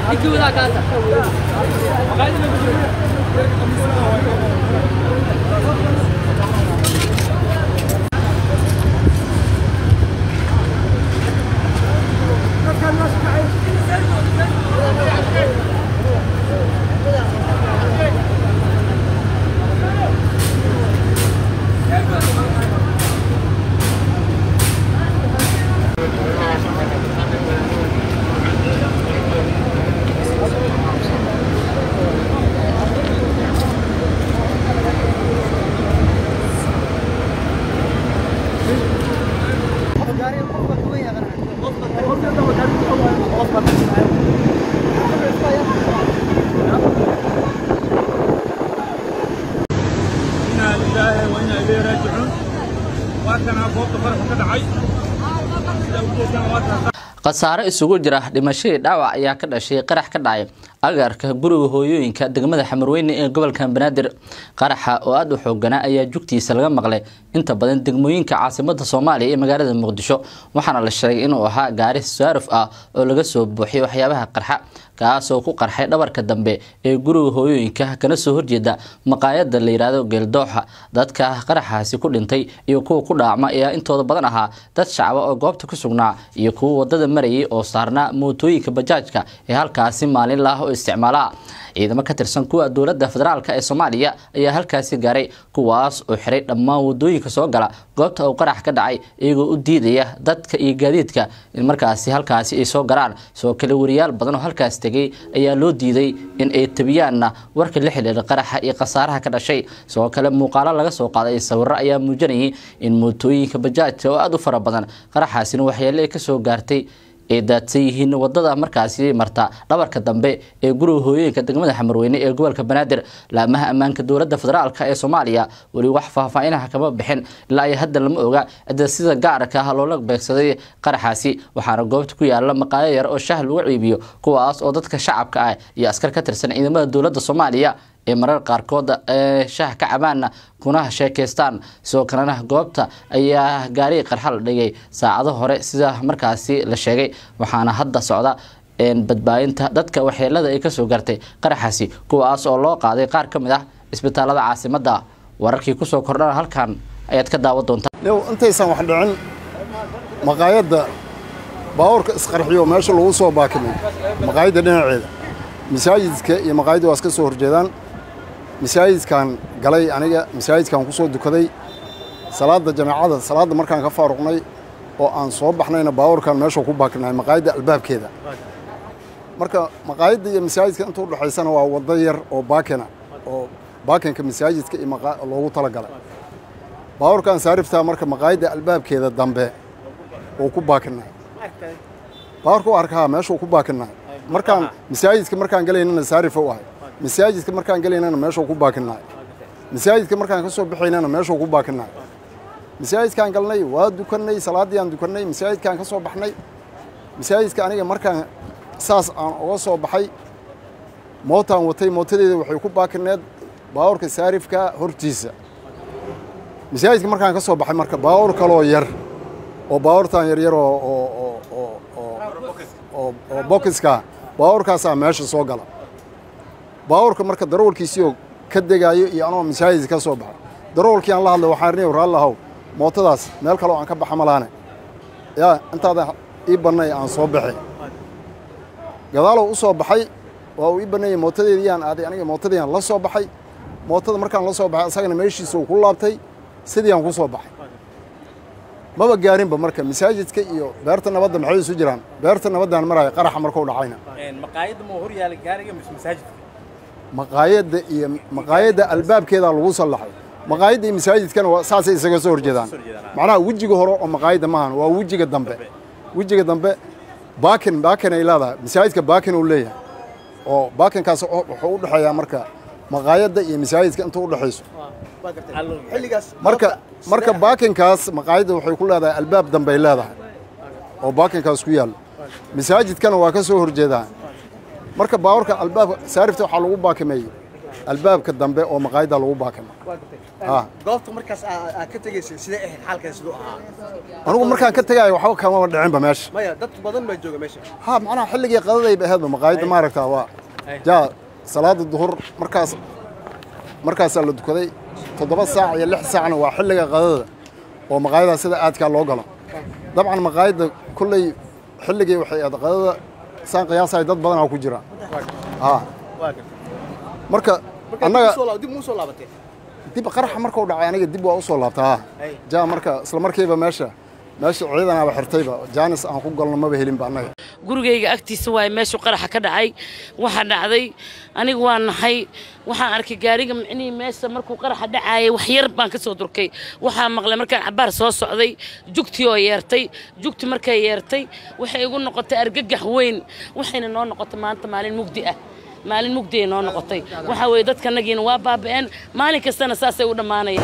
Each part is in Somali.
inaa lilaahi wa inaa ilayhi raajicuun waatanaa goobta faraxa ka dhacay sida ujeedaan waataa khasaare isugu jira dhimashadii dhaawac ayaa ka dhashay qarax ka dhacay agaarka guriga hooyooyinka degmada xamarweyne ee gobolka banaadir qaraxa oo aada u xooganaa ayaa jugtiisa laga maqlay inta badan degmooyinka caasimada soomaaliya ee magaalada muqdisho waxaana la sheegay inuu ahaa gaari saaruf ah oo laga soo buuxiyay waxyaabaha qarxa kaasoo ku qarxay dhabarka dambe ee guriga hooyooyinka kana soo horjeeda maqaayada la yidhaahdo geeldooxa dadka qaraxaasi ku dhintay iyo kuwa ku dhaacma ayaa intooda badan ahaa dad shacba oo goobta ku sugnaa iyo kuwa wadada marayay oo saarnaa mootooyinka bajaajka ee halkaasi maalin laah oo isticmaala ciidamo ka tirsan kuwa dowladda federaalk ee soomaaliya ayaa halkaasi gaaray kuwaas oo xiray dhammaan wadooyinka soo gala goobta uu qarax ka dhacay iyagoo u diidaya dadka iyo gaadiidka in markaasi halkaasi ay soo galaan sidoo kale wariyaal badan oo halkaas tegay ayaa loo diiday in ay tabiyaanna warka la xidhiira qaraxa iyo khasaaraha ka dhashay sidoo kale muuqaalo laga soo qaaday sawiro ayaa muujinayay in mootooyinka bajaajka oo aada u fara badan qaraxaasina waxyeele ay kasoo gaartay ay daadsan yihiin wadada markaasi marta dhabarka dambe ee guriga hooyooyinka degmada xamarweyne ee gobolka banaadir laamaha ammaanka dowladda federaalk ee soomaaliya weli wax faahfaahinaha kama bixin ilaa ay hadda lama oga cidda sida gaarka ah loola beegsaday qaraxaasi waxaana goobta ku yaala maqaayo yar oo shah lagu ciibiyo kuwaas oo dadka shacabka ah iyo askar ka tirsan ciidamada dowladda soomaaliya ee marar qaarkood ee shaah ka cabaana kuna sheekaystaan sidoo kalena goobta ayaa gaari qarxa la dhigay saacado hore sida markaasi la sheegay waxaana hadda socda badbaadinta dadka waxyeelada ay kasoo gartay qaraxaasi kuwaas oo loo qaaday qaar ka mid ah isbitaalada caasimada wararkii kusoo kordhana halkan ayaad ka daawan doontaa low intaysan wax dhicin maqaayadda baabuurka isqarxiyo meesha lagu soo baakimay maqaayadda dhinaceeda masaajidka iyo maqaayadda waa iska soo horjeedaan masaajidkan galay aniga masaajidkan ku soo dukaday salaadda jamaacada salaadda markaan ka faaruqnay oo aan soo baxnayna baabuurkan meesha ku baakinahay maqaayadda albaabkeeda marka maqaayadda iyo masaajidka inta udhexaysana waa waddo yar oo baakina oo baakinka masaajidka iyo loogu talagalay baabuurkan saariftaa marka maqaayadda albaabkeeda dambe oo ku baakinay baabuurka u arkaa meeshuu ku baakinay markaan masaajidka markaan galaynana saarifa u ahay masaajidka markaan galaynana meeshuu ku baakinay masaajidka markaan ka soo baxaynana meeshuu ku baakinay masaajidkaan galnay waa dukannay salaaddii aan dukannay masaajidkaan ka soo baxnay masaajidka aniga markaan saas aan uga soo baxay mootaan watay mootadeeda waxay ku baakineed baabuurka saarifka hortiisa masaajidka markaan ka soo baxay marka baabuur kaloo yar oo baabuurtaan yaryar oo oo oo oo oo oo bokiska baabuurkaasaa meesha soo gala baabuurka marka darawalkiisiioo ka degaayo iyo anoo masaajidka ka soo baxo darawalkii aan la hadlay waxaan rini raallahow mootadaas meel kaloo aan ka baxa malaane yaa intaadan ii bannay aan soo baxay gadaalow u soo baxay waa uu ii banneeyey mootadeedii aan aaday aniga mootadii aan la soo baxay mootada markaan la soo baxay asagana meeshiisa uu ku laabtay sidii aan ku soo baxay maba gaarinba marka masaajidka iyo beerta nabadda maxay isu jiraan beerta nabaddaan maraya qaraxa markuu dhacayna maqaayadda ma hor yaala gaariga mise masaajidka maqaayadda iyo maqaayadda albaabkeedaa lagu sallaxay maqaayadda iyo masaajidkana waa saasay isaga soo horjeedaan macnaha wejiga hore oo maqaayadda maahan waa wejiga dambe wejiga dambe baakin baakin ay leedahay masaajidka baakin uu leeyahay oo baakinkaas wuxuu u dhexeeyaa marka maqaayadda iyo masaajidka inta u dhexayso marka marka baakinkaas maqaayadda waxay ku leedahay albaab dambe ay leedahay oo baakinkaas ku yaallo masaajidkana waa ka soo horjeedaa marka baawarka albaabka saarifta waxaa lagu baakimeeyey albaabka dambe oo maqaayadda lagu baakima waa gartay Ah. goobta markaas aa aa ka tegaysay sidee ahayd xaalkeeda siduu ahaa anigu markaan ka tegaayo waxba kamaba dhicinba meesha maya dad badan baa jooga meesha ha macnaha xilligii qadadayba ahaydba maqaayadda maaragtaa waa Ay. jaa salaada duhur markaas markaasaa la dukaday toddoba saac iyo lix saacna waa xilliga qadada oo maqaayadaha sida aadkaa loo galo dabcan maqaayadda kolley xilligii waxay ahayd qadada saan qiyaasahay dad badanaa ku jira ha waa gartay marka marka annaga dib usoo- dib muu soo laabatay dib qaraxa markuu dhacay aniga dib waa u soo laabtaa ha Ay. jaa marka isla markiiba meesha meesha ciidanaaba xirtayba jaanis aan ku galno maba helinba annaga gurigayga agtiisa waaye meeshu qaraxa ka dhacay waxaa dhacday anigu waa nahay waxaan arkay gaariga micnihii meesha markuu qaraxa dhacaayay wax yar baan ka soo durkay waxaa maqlay markaan cabaar soo socday jugtii oo yeertay jugti markay yeertay waxay igu noqotay argagax weyn waxayna noo noqotay maanta maalin mugdi ah maalin mugdi ay noo noqotay waxaa weeye dadkanagiina waa baaba'een maalin kastana saasay u dhammaanayaan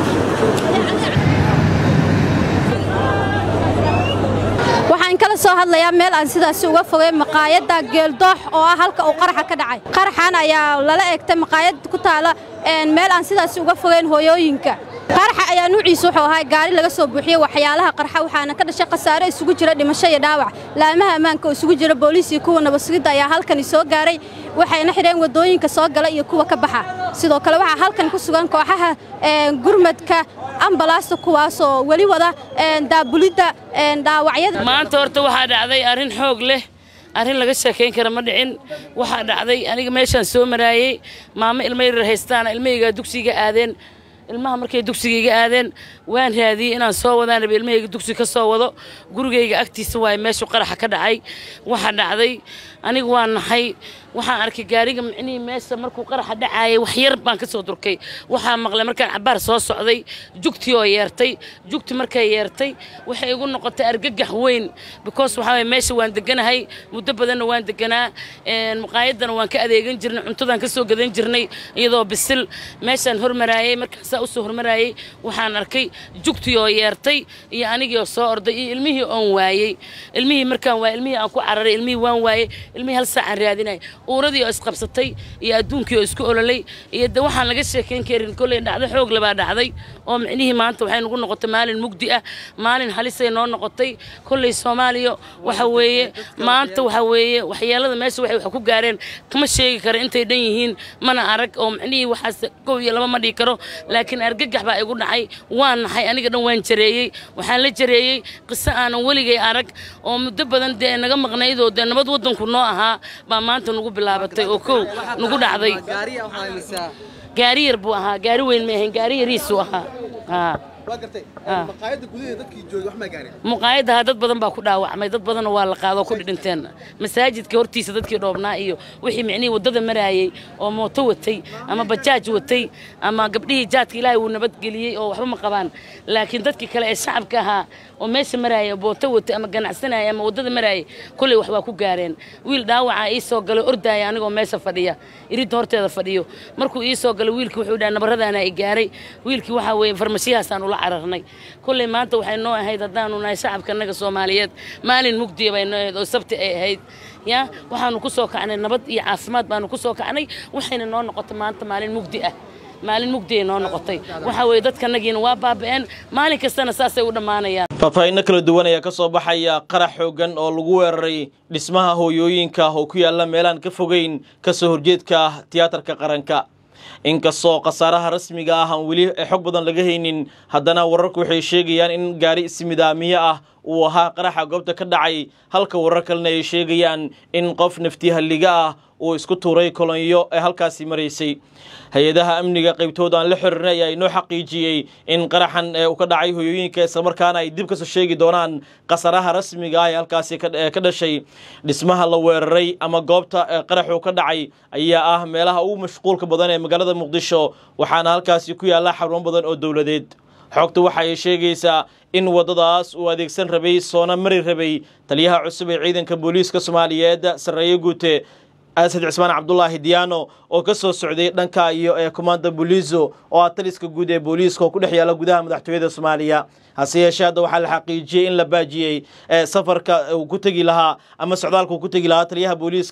waxaan kala soo hadlayaa meel aan sidaasi uga fogay maqaayadda geeldoox oo ah halka uu qaraxa ka dhacay qaraxan ayaa lala egtay maqaayad ku taala een, meel aan sidaasi uga fogeyn hooyooyinka qaraxa ayaa nuuciisu wuxuu ahaa gaari laga soo buuxiyey waxyaalaha qarxa waxaana ka dhashay khasaare isugu jira dhimasho iyo dhaawac laamaha ammaanka oo isugu jira booliis iyo kuwa nabadsugidda ayaa halkani soo gaaray waxayna xidheen waddooyinka soo gala iyo kuwa ka baxa sidoo kale waxaa halkan ku sugan kooxaha een, gurmadka ambalaasta kuwaasoo weli wada een, daabulidda een, dhaawacyada maanta horta waxaa dhacday arrin xoog leh arrin laga sheekayn kara ma dhicin waxaa dhacday aniga meeshaan soo maraayey maamo ilmo yaryar haystaana ilmahaygaa dugsiga aadeen ilmaha markay dugsiga iga aadeen waan raadiyey inaan soo wadaan rabe ilmahayga dugsi ka soo wado gurigayga agtiisa waaye meeshu qaraxa ka dhacay waxaa dhacday anigu waa nahay waxaan arkay gaariga micnihii meesha markuu qaraxa dhacaayay wax yar baan ka soo durkay waxaa maqlay markaan cabaar soo socday jugtii oo yeertay jugti markay yeertay waxay igu noqotay argagax weyn because waxaa waye meesha waan deganahay muddo badanna waan deganaa een, maqaayaddana waan ka adeegan jirnay cuntadaan ka soo gadan jirnay iyadoo bisil meeshaan hormaraayey markaan saa usoo hormaraayey waxaan arkay jugtii oo yeertay iyo anigii oo soo orday iyo ilmihii oon waayey ilmihii markaan waayey ilmihii aan ku cararay ilmihii waan waayey ilmihii hal saacaan raadinay uuradii oo isqabsatay iyo adduunkii oo isku ololay iyo de waxaan laga sheekayn karin kolley dhacdo xoog labaa dhacday oo micnihii maanta waxay nagu noqotay maalin mugdi ah maalin halisay noo noqotay kolley soomaaliya waxa weeye maanta waxa weeye waxyeelada meesha waxay wax ku gaareen kama sheegi karo intay dhan yihiin mana arag oo micnihii waxaas kow iyo laba ma dhihi karo laakiin argagax baa igu dhacay waan nahay aniga dhan waan jareeyey waxaan la jareeyey qiso aanan weligay arag oo muddo badan dee naga maqnaydoo dee nabad waddanku noo ahaa baa maanta nagu bilaabatay oo kow nagu dhacday gaariya waxaa haysaa gaari yar buu ahaa gaari weyn ma ahayn gaari yariisuu ahaa haa waa gartay Ah. maqaayadda gudaheeda dadkii joogay wax ma gaarin muqaayadaha dad badan baa ku dhaawacmay dad badanna waa la qaado oo ku dhinteen masaajidka hortiisa dadkii dhoobnaa iyo wixii micnihii waddada maraayey oo mooto watay ama bajaaj watay ama gabdhihii jaadka ilaahay uu nabadgeliyey oo waxba ma qabaan laakiin dadkii kale ee shacabka ahaa oo meesha maraayay oo booto watay ama ganacsanaya ama waddada maraayay kolley wax waa ku gaareen wiil dhaawaca ii soo galay ordaaya anigoo meesha fadhiya iridda horteeda fadhiyo markuu ii soo galay wiilkii wuxuu dhaha nabaradaana i gaaray wiilkii waxaa weeye farmashiyahaasaan ula cararnay kolley maanta waxay noo ahayd haddaanu nahay shacabka annaga soomaaliyeed maalin mugdiya bay noo ahayd oo sabti ay ahayd ya waxaanu ku soo kacnay nabad iyo caafimaad baanu ku soo kacnay waxayna noo noqotay maanta maalin mugdi ah maalin mugdi ay noo noqotay waxaa weeye dadkanagiina waa baaba'een maalin kastana saasay u dhammaanayaan faahfaahinno kala duwan ayaa ka soo baxaya qarax xoogan oo lagu weeraray dhismaha hooyooyinka oo ku yaalla meelaan ka fogeyn ka soo horjeedka tiyaatarka qaranka inkastoo khasaaraha rasmiga ah aan weli xog badan laga haynin haddana wararku waxay sheegayaan in gaari ismidaamiye ah uu ahaa qaraxa goobta ka dhacay halka warar kalena ay sheegayaan in qof naftihalliga ah uu isku tuuray kolonyo ee halkaasi maraysay hay-adaha amniga qaybtooda aan la xirirnay ayaa inoo xaqiijiyey in qaraxan ee uu ka dhacay hoyooyinka islamarkaana ay dib kasoo sheegi doonaan khasaraha rasmiga ah ee halkaasi ka ee ka dhashay dhismaha la weeraray ama goobta ee qaraxu ka dhacay ayaa ah meelaha ugu mashquulka badan ee magaalada muqdisho waxaana halkaasi ku yaalla xarumo badan oo dowladeed xogta waxa ay sheegaysaa in waddadaas uu adeegsan rabay soona mari rabay taliyaha cusub ee ciidanka booliiska soomaaliyeed sarreeye guute asad cismaan cabdulaahi diyaano oo ka soo socday dhanka iyo ee komanda booliiso oo ah taliska guud ee booliiska oo ku dhex yaalla gudaha madaxtooyada soomaaliya hase yeeshee hadda waxaa la xaqiijiyey in la baajiyey ee safarka uu ku tegi lahaa ama socdaalka uu ku tegi lahaa taliyaha booliiska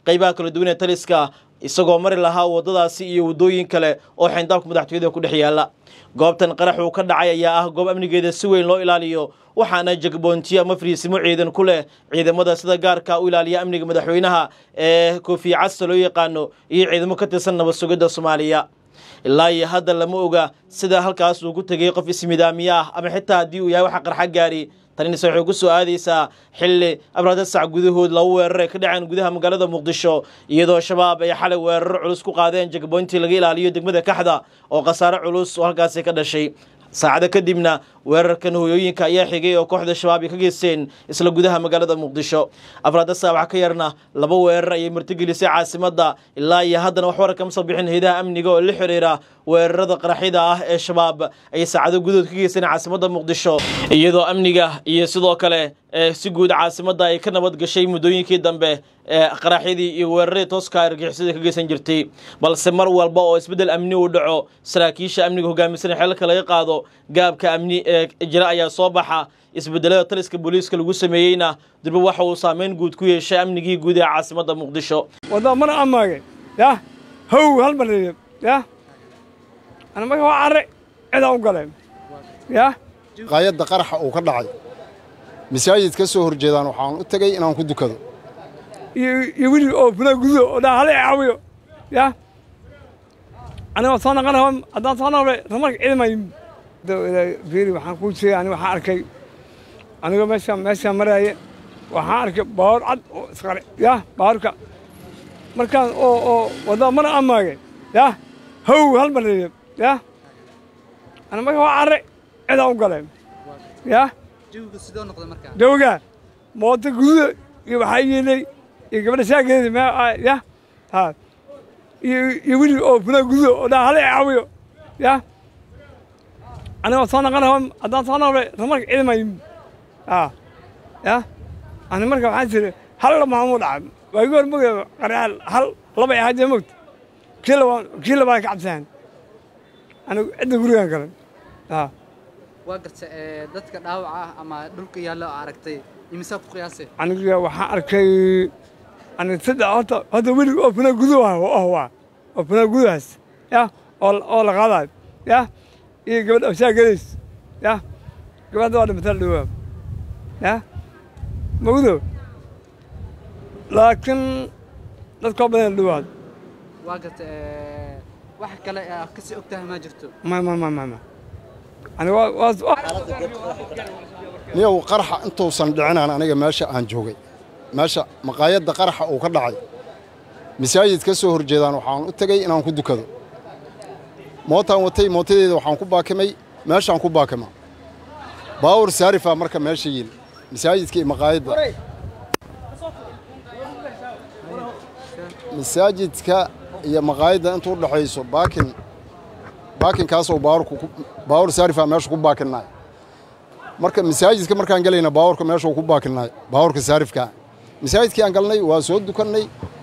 qaybaha kala duwan ee taliska isagoo mari lahaa waddadaasi iyo waddooyin kale oo xayndaabka madaxtooyada ku dhex yaalla goobtan qarax uu ka dhacay ayaa ah goob amnigeeda si weyn loo ilaaliyo waxaana jagboontiyo ama fariisimo ciidan ku leh ciidamada sida gaarka u ilaaliya amniga madaxweynaha ee koofiya casta loo yaqaano iyo ciidamo ka tirsan nabad sugidda soomaaliya ilaa iyo hadda lama oga sida halkaas uu ku tegey qof ismidaamiye ah ama xitaa haddii uu yahay waxa qarxa gaari tanise waxay ku soo aadaysaa xilli abraada sac gudahood laba weerar ay ka dhaceen gudaha magaalada muqdisho iyadoo shabaab ay xalay weeraro culus ku qaadeen jagboyntii laga ilaaliyo degmada kaxda oo khasaare culus oo halkaasi ka dhashay saacado kadibna weerarkan hooyooyinka ayaa xigay oo kooxda shabaab ay ka geysteen isla gudaha magaalada muqdisho afraada saabax ka yarna laba weerar ayay martigelisay caasimadda ilaa iyo haddana wax warar kama soo bixin hayadaha amniga oo la xiriira weerarada qaraxyada ah ee shabaab ay saacado gudahood ka geysteen caasimadda muqdisho iyadoo amniga iyo sidoo kale si guud caasimadda ay ka nabad gashay muddooyinkii dambe ee qaraxyadii iyo weeraradii tooska argixisada ka geysan jirtay balse mar walba oo isbeddel amni uu dhaco saraakiisha amniga hogaamisan xelalka laga qaado gaabka amni ee jira ayaa soo baxa isbedelada taliska booliiska lagu sameeyeyna durba waxa uu saameyn guud ku yeeshay amnigii guud ee caasimadda muqdisho wadda mana amaage yah how hal mar yah ana marka waa carre cidaan u galeen yah maqaayadda qaraxa uu ka dhacay masaajid ka soo horjeedaan waxaan u tegey inaan ku dukado iyo wili oo funaa gududo oo dhaa hala caawiyo yah aniga soo naqan raba haddaan soo naqbay ramarka ciidamay fiiri waxaan kuu sheegay aniga waxaan arkay aniga meeshaan meeshaan maraaye waxaan arkay baawar cad oo isqare yah baawarka markaan oo oo wadda mana amaage yah how hal mar yah ana marka waa carre cidaan u galeen yah jawiga sidoo noqda markaa jawga mooto gududa iyo waxaa yeelay iyo gabadha shaageeda me yah ha iyo iyo wili oo funaa gududa oo dhaa hala caawiyo yah aniga soo naqan raba haddaan soo naqbay ramarka ciidamay a yah ani marka waxaan tiri hal lamaamuu dhacay waa igu hor moga qaryaal hal laba ay ahaajee mogta kii labaa kii labaa ka cabsahan anigu cidda gurigaan galan a waa garta ee, dadka dhaawaca ah ama dhulka yaallo oo aragtay imisaa ku qiyaasay aniga waxaan arkay aniga saddex horta horta welig oo funaa gudu ah oh waa oo funaa gudahaas yah oo oo la qaadayo yah iyo gabadh abshaagadays yah gabadha waa dhimataa dhowaa yah magudo laakiin dadkoo badan dhowaad waa garta ee, wax kale aa kasii og tahay maa jirto ma ma ma ma ma aniga waa waa niyow qaraxa intuusan dhicinaan aniga meesha aan joogay meesha maqaayadda qaraxa uu ka dhacay masaajid ka soo horjeedaan waxaan u tegey inaan ku dukado mootaan watay mootadeeda waxaan ku baakimay meeshaan ku baakima baawur saarifaa marka meesha yil masaajidka iyo maqaayadda masaajidka iyo maqaayadda intuu dhexayso baakin baakinkaasoo baawurku ku- baawur saarifaa meesha ku baakinnaay marka masaajidka markaan gelayna baawurka meesha uu ku baakinnaay baawurka saarifkaa masaajidkii aan galnay waa soo dukannay